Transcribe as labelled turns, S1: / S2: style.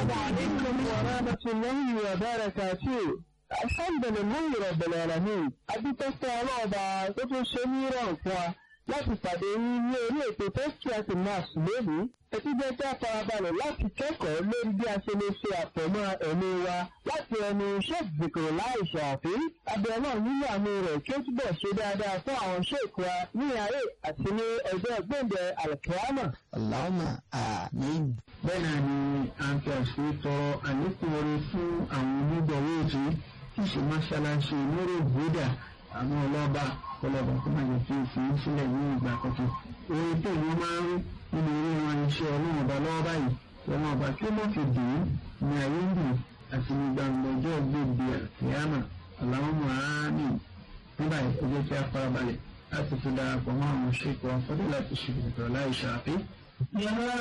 S1: عليكم ورحمة الله وبركاته alhamdulilayi rabbil alamin adúpẹ́sẹ́ ọlọ́ọ̀bà tó tún ṣe ní ìrọ̀rùn fún wa láti pàdé yín ní orí ètò tẹ́sítíàtì nas lónìí etí jẹ́ kí a farabalẹ̀ láti kẹ́kọ̀ọ́ lórí bí a ṣe lè ṣe àtọ̀mọ́ ẹ̀mí wa láti ẹnu sheikh zikr láì ṣàfi abẹ́rẹ́ nínú àmì rẹ̀ kí ó túbọ̀ ṣe dáadáa fún àwọn sheikh wa ní ayé àti ní ẹgbẹ́ gbẹ̀ǹdẹ̀ alkiyama.
S2: Allahumma àmín.
S3: bẹ́ẹ̀ náà ni a ń fi àṣírí tọrọ àlékún orin fún àwọn onígbọ̀wọ́ ètò tí ṣe mọ́ṣáláṣí lórí ìgbéda àwọn ọlọ́ba ọlọ́ba tó máa jẹ fi òfin sílẹ̀ ní ìgbà kọ̀ọ̀kan. orin tó ní máa ń rí nínú orí wọn iṣẹ́ ọlọ́run ọba lọ́wọ́ báyìí ọlọ́run ọba tí ó mọ̀ fi dùn ún ní ayé ń dùn àti ní gbangba ọjọ́ gbèdé àkíyàmà Allahumma àmín. nígbà yìí ó jẹ́ kí a farabalẹ̀ láti fi darapọ̀ mọ́ àwọn ṣèkọ̀ ọ̀fọ́dé láti ṣe ìgbìtọ̀ láì ṣàfihàn.